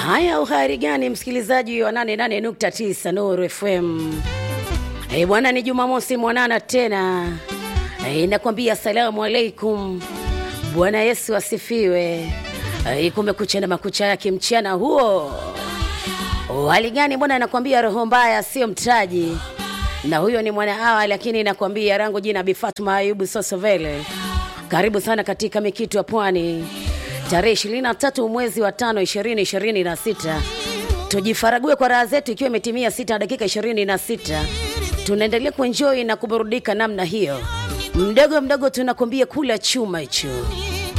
Haya, uhari gani msikilizaji wa 88.9 Nuru FM. Eh, bwana ni Jumamosi mwanana tena. Eh, nakwambia asalamu alaikum. Bwana Yesu asifiwe. Eh, kumekucha na makucha yake mchana huo. Hali gani bwana, nakwambia roho mbaya sio mtaji. Na huyo ni mwana hawa, lakini nakwambia rangu jina Bi Fatuma Ayubu Sosovele. Karibu sana katika mikitu ya pwani tarehe 23 mwezi wa tano 2026 tujifarague kwa raha zetu, ikiwa imetimia sita na dakika 26. Tunaendelea kuenjoy na kuburudika namna hiyo, mdogo mdogo tunakwambia kula chuma hicho.